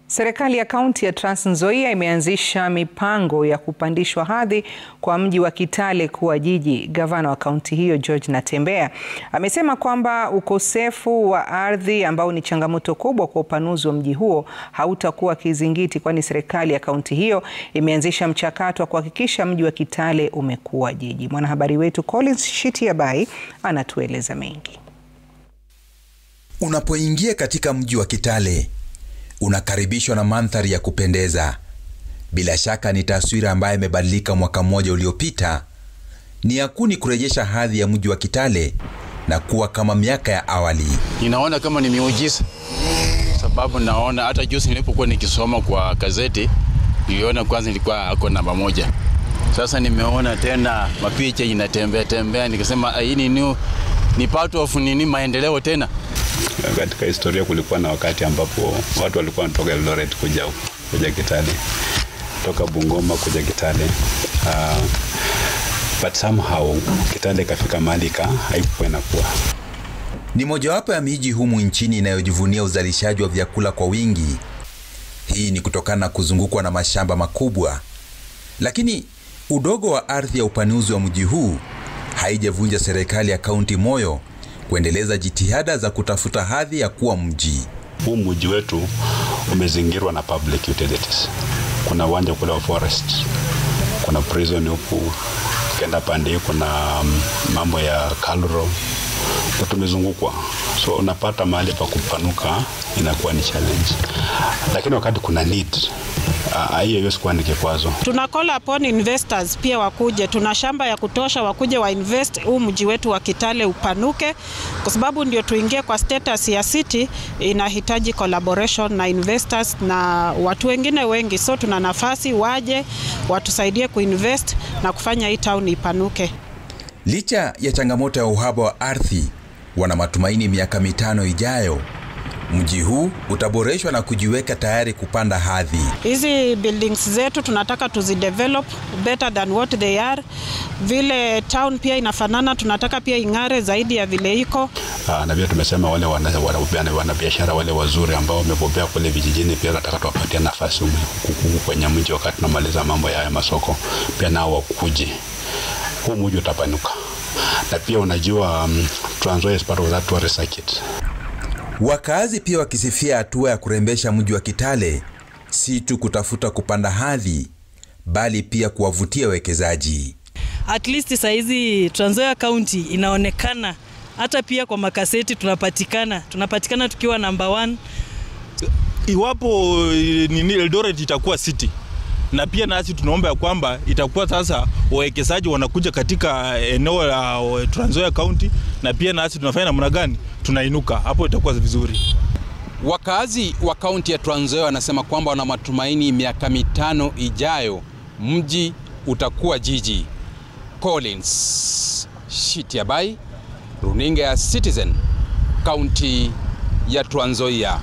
Serikali ya kaunti ya Trans Nzoia imeanzisha mipango ya kupandishwa hadhi kwa mji wa Kitale kuwa jiji. Gavana wa kaunti hiyo George Natembeya amesema kwamba ukosefu wa ardhi ambao ni changamoto kubwa kwa upanuzi wa mji huo hautakuwa kizingiti, kwani serikali ya kaunti hiyo imeanzisha mchakato wa kuhakikisha mji wa Kitale umekuwa jiji. Mwanahabari wetu Collins Shitiabai anatueleza mengi. Unapoingia katika mji wa Kitale unakaribishwa na mandhari ya kupendeza. Bila shaka ni taswira ambayo imebadilika mwaka mmoja uliopita. Ni yakuni kurejesha hadhi ya mji wa Kitale na kuwa kama miaka ya awali. Ninaona kama ni miujiza, sababu naona hata juzi nilipokuwa nikisoma kwa gazeti niliona kwanza ilikuwa ako namba moja. Sasa nimeona tena mapicha inatembea tembea, nikasema hii ni new ni part of nini maendeleo tena. Katika historia kulikuwa na wakati ambapo watu walikuwa wanatoka Eldoret kuja kuja Kitale, toka Bungoma kuja Kitale. Uh, but somehow Kitale ikafika mahali haikuwa inakuwa. Ni mojawapo ya miji humu nchini inayojivunia uzalishaji wa vyakula kwa wingi. Hii ni kutokana na kuzungukwa na mashamba makubwa, lakini udogo wa ardhi ya upanuzi wa mji huu haijavunja serikali ya kaunti moyo kuendeleza jitihada za kutafuta hadhi ya kuwa mji. Huu mji wetu umezingirwa na public utilities. Kuna uwanja kule wa forest, kuna prison huku, ukienda pande hii kuna mambo ya Kalro, tumezungukwa, so unapata mahali pa kupanuka inakuwa ni challenge, lakini wakati kuna need hiyo hiyo sikuwa ni kikwazo. Tuna call upon investors pia wakuje, tuna shamba ya kutosha, wakuje wa invest huu mji wetu wa Kitale upanuke, kwa sababu ndio tuingie kwa status ya city, inahitaji collaboration na investors na watu wengine wengi, so tuna nafasi waje watusaidie kuinvest na kufanya hii town ipanuke. Licha ya changamoto ya uhaba wa ardhi, wana matumaini miaka mitano ijayo mji huu utaboreshwa na kujiweka tayari kupanda hadhi. Hizi buildings zetu tunataka tuzidevelop better than what they are. Vile town pia inafanana, tunataka pia ing'are zaidi ya vile iko. Aa, na pia tumesema wale wanabiashara wale wazuri ambao wamebobea kule vijijini, pia nataka tuwapatie nafasi huku kwenye mji, wakati tunamaliza mambo ya masoko, pia nao wakuje, huu mji utapanuka. Na pia unajua, um, Trans Nzoia is part of that tourist circuit. Wakazi pia wakisifia hatua ya kurembesha mji wa Kitale, si tu kutafuta kupanda hadhi, bali pia kuwavutia wekezaji. At least saizi Trans Nzoia County inaonekana hata pia kwa makaseti tunapatikana, tunapatikana tukiwa namba one. Iwapo nini Eldoret itakuwa city na pia nasi tunaomba ya kwamba itakuwa sasa wawekezaji wanakuja katika eneo la Trans Nzoia County, na pia nasi tunafanya namna gani tunainuka hapo, itakuwa vizuri. Wakazi wa kaunti ya Trans Nzoia wanasema kwamba wana matumaini miaka mitano ijayo mji utakuwa jiji. Collins Shitiabai, runinga ya Citizen, kaunti ya Trans Nzoia.